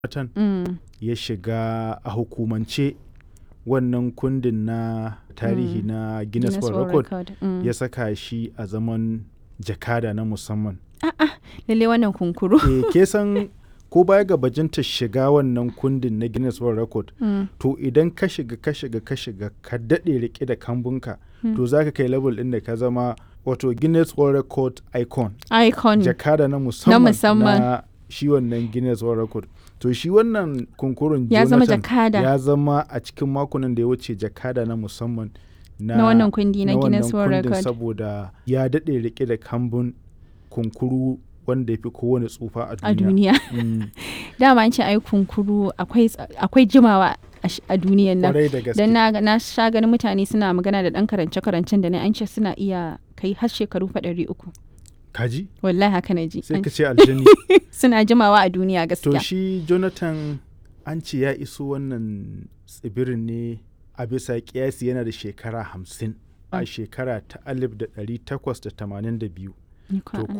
Jonathan Mm. ya shiga a hukumance wannan kundin na tarihi na Guinness World Record Mm. ya saka shi a zaman jakada na musamman. Lalle wannan kunkuru. E, ke san ko baya ga bajinta shiga wannan kundin na Guinness World Record Mm. to idan ka shiga ka shiga ka shiga ka daɗe rike da kambunka to za ka kai level ɗin da ka zama wato Guinness World Record icon Icon. jakada na musamman musamman. na shi wannan Guinness World Record to shi wannan kunkurun Ya zama Jonathan jakada. ya zama a cikin makonan da ya wuce jakada na musamman na, Na wannan kundi na na Guinness wannan World kundin Record. saboda ya daɗe rike da kambun kunkuru wanda ya fi kowane tsufa a a duniya. duniya. Mm, Dama an ce ai kunkuru akwai ts- akwai jimawa a sh- a duniyan nan. Kwarai da gaske. Dan na, na sha ganin mutane suna magana da ɗan karance-karancen da na an ce suna iya kai har shekaru fa ɗari uku. Kaji? Wallahi haka na ji. Sai An- ka ce aljani. Suna jimawa a duniya to gaskiya. shi Jonathan an ce ya iso wannan tsibirin ne a bisa kiyasi yana da shekara hamsin a Mm. shekara ta alif da ɗari takwas da tamanin da biyu. Ni kwa to Allah.